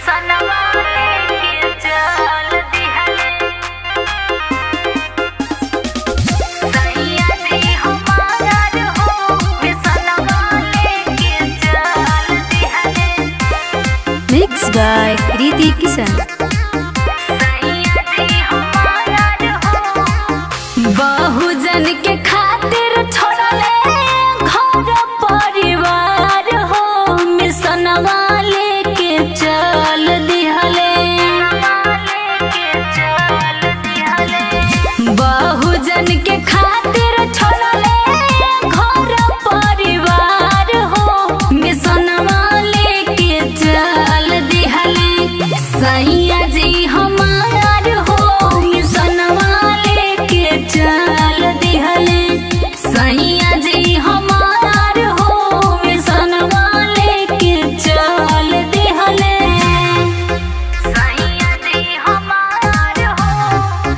सनवा लेके चल दिहले सैया जी हमारा हो वे सनवा लेके चल दिहले Mixed by Kriti Kisan. सैया जी हमारा हो बहुजन के खातिर छोड़ले घर परिवार हो मिसनवा लेके चल दिहले लेके चल दिहले बहुजन के खातिर छोड़ले घर परिवार हो मिसनवा लेके चल दिहले सैया जी हमार हो मिसनवा लेके चल दिहले सैया जी हमार हो मिसनवा लेके चल दिहले सैया जी हमारा हो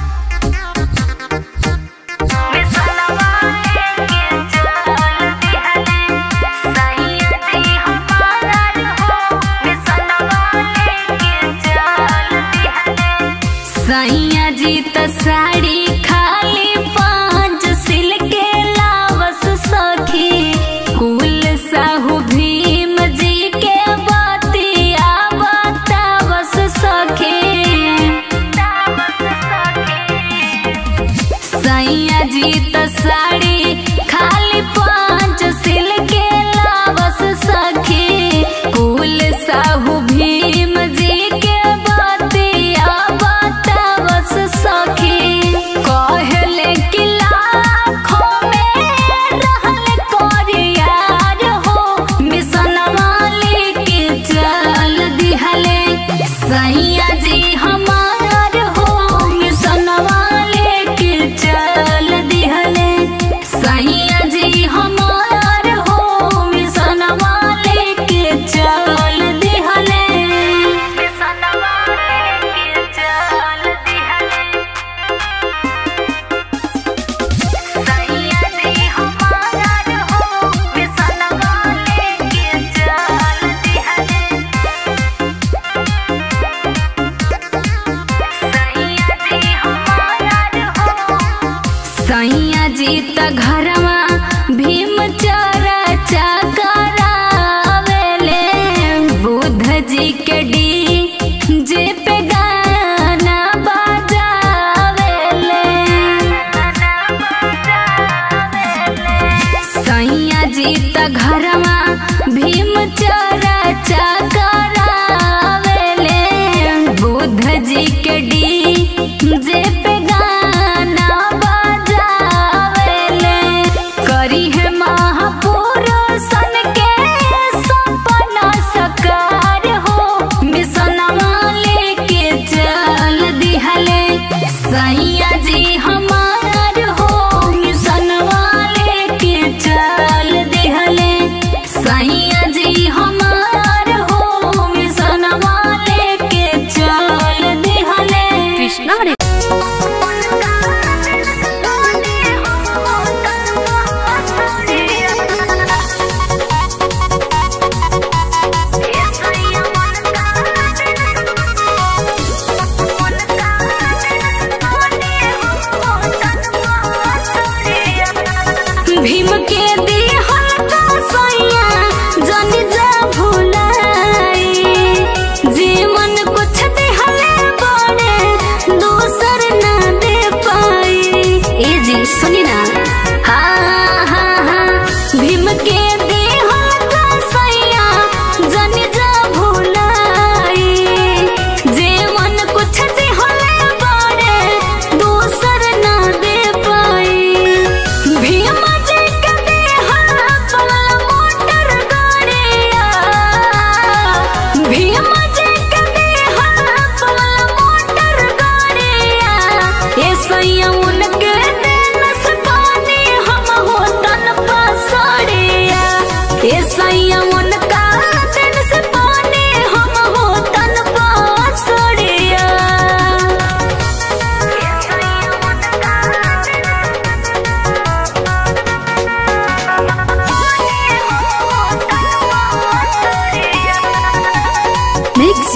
वे सनवा लेके चल दिहले सैया जी हमारा हो वे सनवा लेके चल दिहले सैया जी त साड़ी खाली पांच सिल के लावस सखी कुल साहू भीम जी के बतिया बतावस सखी दावत सखे सैया जी त साड़ी खाली पांच सिल के लावस सखी कुल साहू भीम जी के बतिया बतावस सखी कहले कि लाखों में रहल कोरियार हो मिसनवा लेके चल दिहले सैया जी हमार हो मिसनवा लेके चल दिहले सैया जी हमार हो मिसनवा लेके चल दिहले वे सनवा लेके चल दिहले सैया जी हमारा हो वे सनवा लेके चल दिहले सैया जी हमारा हो सैया जी त घरवा भीम चरा करावेले बुध जी के डी जे पे गाना बजावेले सैया जी त घरवा भीम चरा करावेले बुध जी के डी जे पे गाना बजावेले करी है महापुरुषन के सपना सकार हो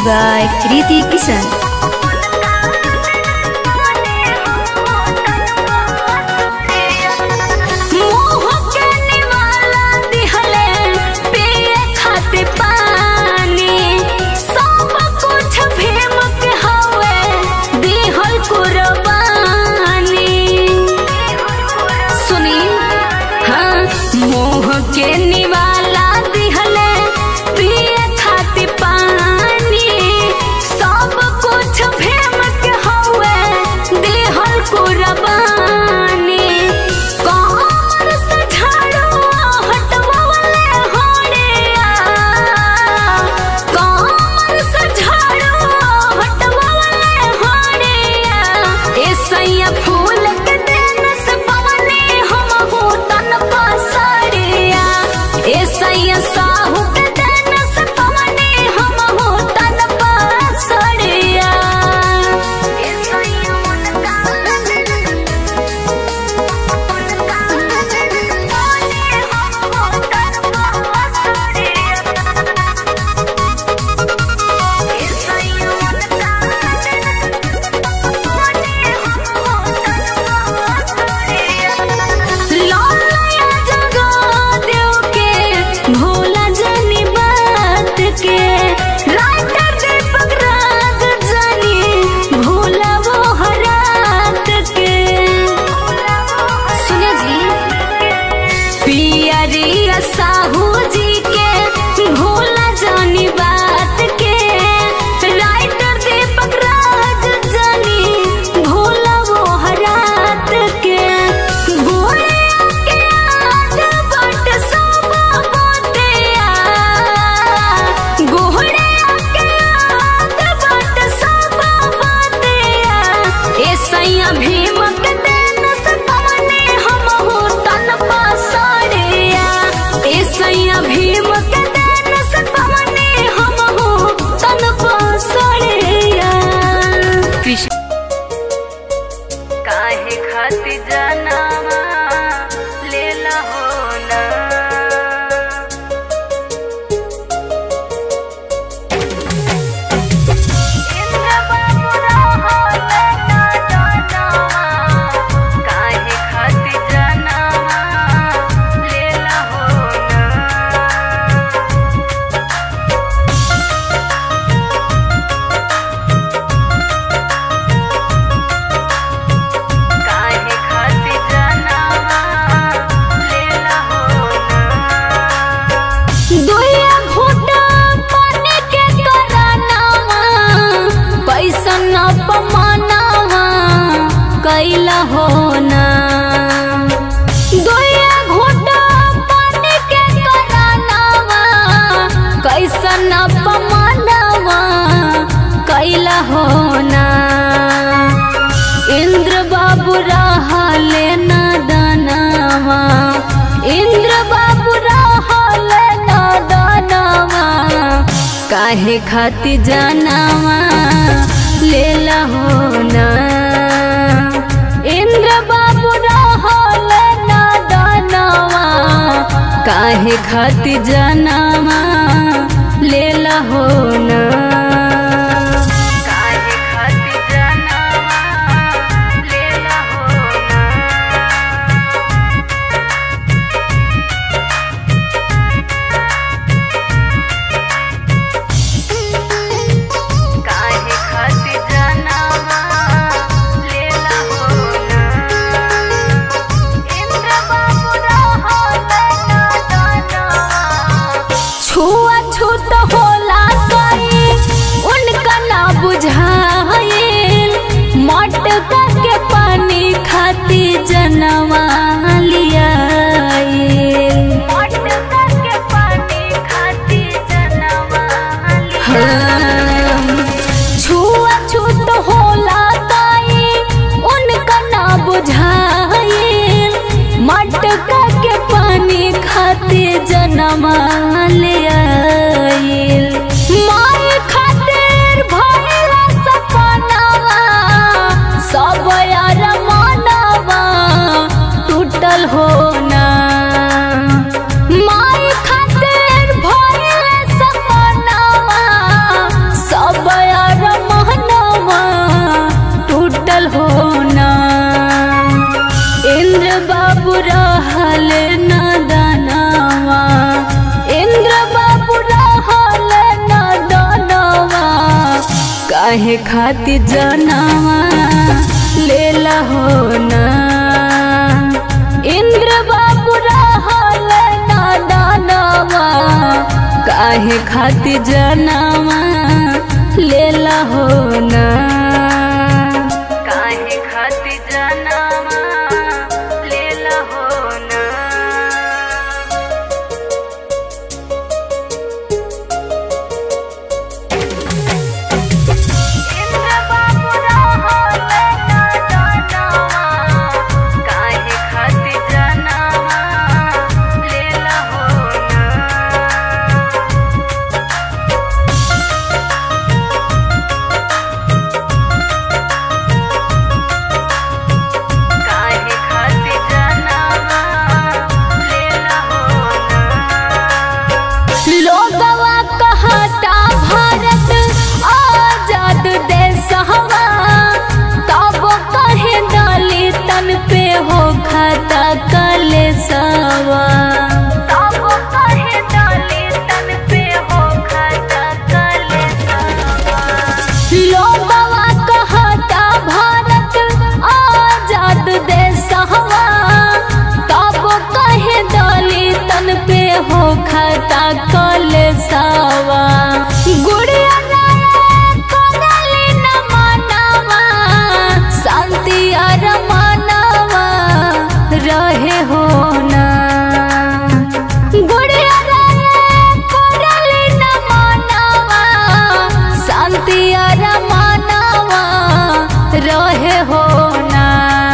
by Kriti Kisan. मोह के निवाला दिहले पिए खातिर पानी सब कुछ भीम के हवे दिहल कुर्बानी सुनी हाँ मोह के निवाला दिहले पिए खातिर पानी सब कुछ भीम के हवे दिहल कुर्बानी कमर से झाड़ू हटवावले होड़िया कमर से झाड़ू हटवावले होड़िया ए सैया फूल के दिन से पवने हम हो तन पसरिया ए सैया साहू के दिन से पवने हम हो तन पसरिया ए सैया उनका लौलया जगा देव के भोला जनी बात के राइटर दीपक राग जनी भोला वो हरात के सुनिए जी पियरिया साहू जी के भोला जानी बात के राइटर दीपक राज जानी भोला वो हरात के गोरिया के आद बट सब बतिया गोरिया के आद बट सब बतिया ए सैया भीम के दिन से पवने हम हो तन पसरिया ए सैया भीम के दिन से पवने हम हो तन पसरिया कृष्ण काहे खातिर जनामा लेला हो ना इंद्र बाबू रहल ना जनामा काहे खातिर जनामा लेला हो ना काहे खातिर जनामा लेला हो ना दुइया घोटा पानी के करानावा कैसन अपमानावा कैला हो ना दुइया घोटा पानी के करानावा कैसन अपमानावा कैला हो ना इंद्र बाबू रहले ना दानावा इंद्र बाबू रहले ना दानावा काहे खातिर जानावा लेला हो ना इंद्र बाबू रहले ना दानावा काहे खातिर जानावा लेला हो ना काहे खातिर जनामा लेला हो ना काहे खातिर जनामा लेला हो ना इंद्र बाबू रहल ना दानवा छुआ छूत होला कई उनका ना बुझाइल मटका के पानी खाती जनवा लियाइल मटका के पानी खाती जनवा छुआ छूत होला कई उनका ना बुझाइल मटका के पानी खाते जनमा ले आइल माय खातिर भइला सपनावा सब यार मनवा टूटल हो ना माय खातिर भइला सपनावा सब काहे खातिर जनावा लेला हो ना इंद्र बाबू रहल नादानवा काहे खातिर जनावा लेला हो ना काहे खातिर जनावा लेला हो ना इंद्र बाबू रहल नादानवा काहे खातिर जनावा लेला हो ना काहे खातिर जनावा लेला हो ना लोगवा कहता भारत आजाद देश हवा तब कहे दलितन पे हो खाता कलेसवा तब कहे दलितन पे हो खाता कलेसवा लोगवा कहता भारत आजाद देश हवा तब कहे दलितन पे हो खाता कलेसवा गुड़िया नायक करली न मानवा शांति अर मानवा रहे हो ना गुड़िया नायक करली न मानवा शांति अर मानवा रहे हो ना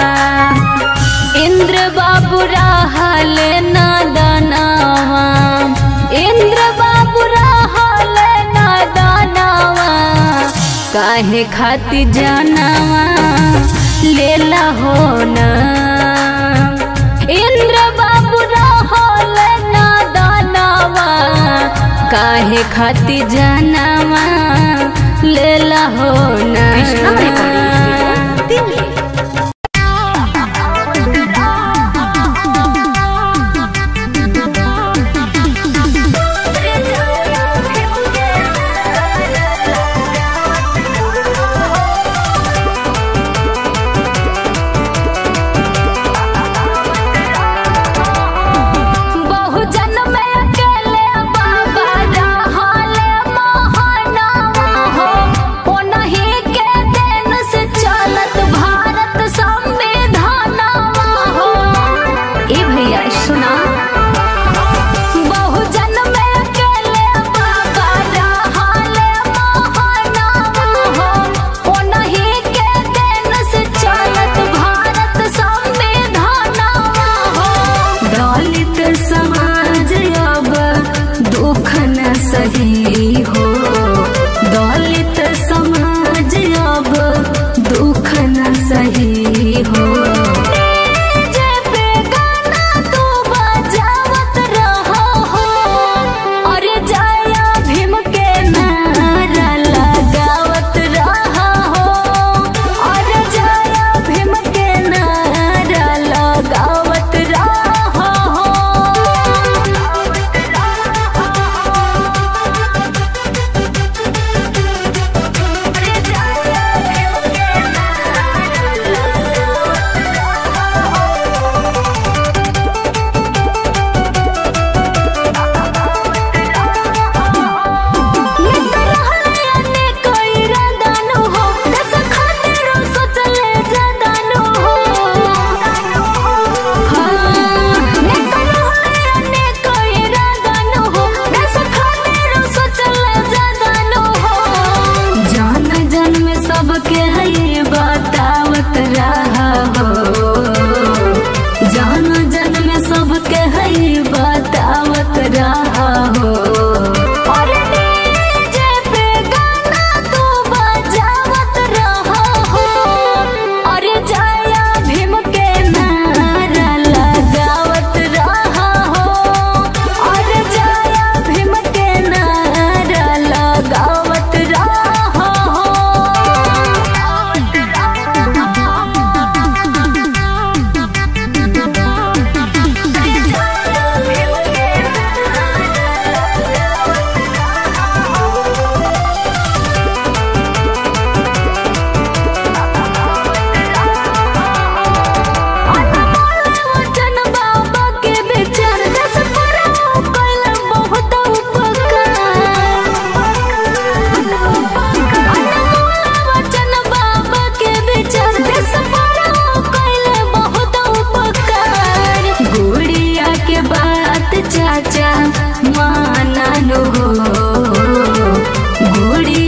इंद्र बाबू रहल नादनवा इंद्र बाबू रहल नादनवा काहे खातिर जानवा लेला हो ना इंद्र बाबू रहल नादनवा काहे खातिर जानवा लेला हो ना दिल्ली बहुजन में अकेले बाबा रहले महाना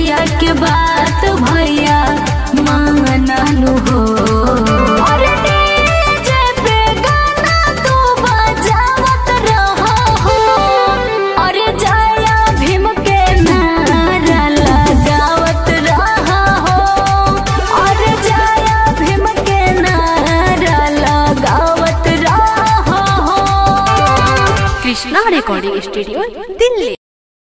बतिया के बात भैया मानलू हो अरे डीजे पे गाना तू बजावत रहा हो अरे जया भीम के नारा लगावत रहा हो अरे जया भीम के नारा लगावत रहा हो कृष्णा रिकॉर्डिंग स्टूडियो दिल्ली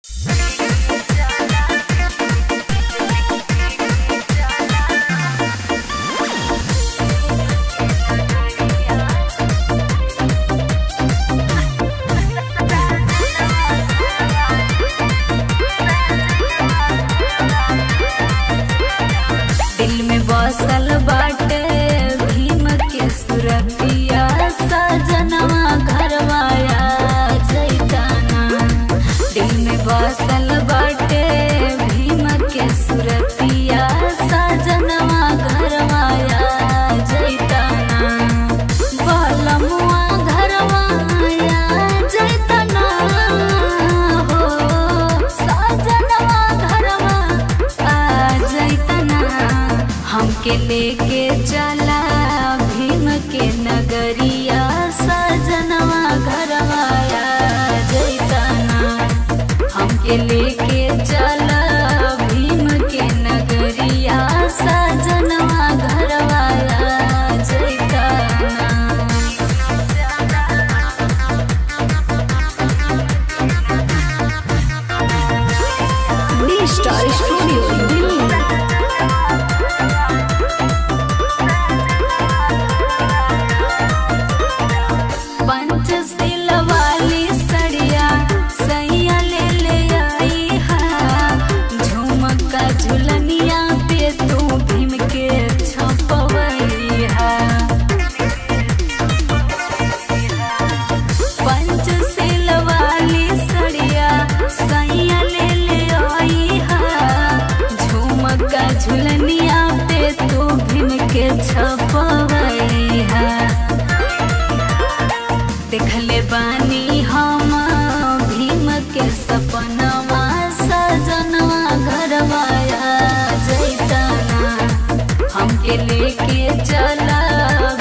दिल में बसल बाटे भीम के सुरतिया सजनवा घरवाया जैताना दिल में बसल बाटे भीम के सुरतिया सजनवा घरवाया जैताना बलमुआ घरवाया जैताना हो सजनवा घरवा आ जैतना हमके लेके चला भीम के नगरिया सजनवा घरवाया जैतना हमके लेके चला भीम के नगरिया सजनवा घरवाया जैतना स्टार स्टूडियो दिल्ली पंचशील वाली सड़िया सैया ले ले आई हा झुमका झुलनिया पे तू भीम के छपवई हा पंचशील वाली सड़िया सैया ले ले आई हा झुमका झुलनिया पे तू भीम के छपवई हा देखले बानी हम भीम के सपनवा सजनवा घरवाया जैताना हमके लेके चला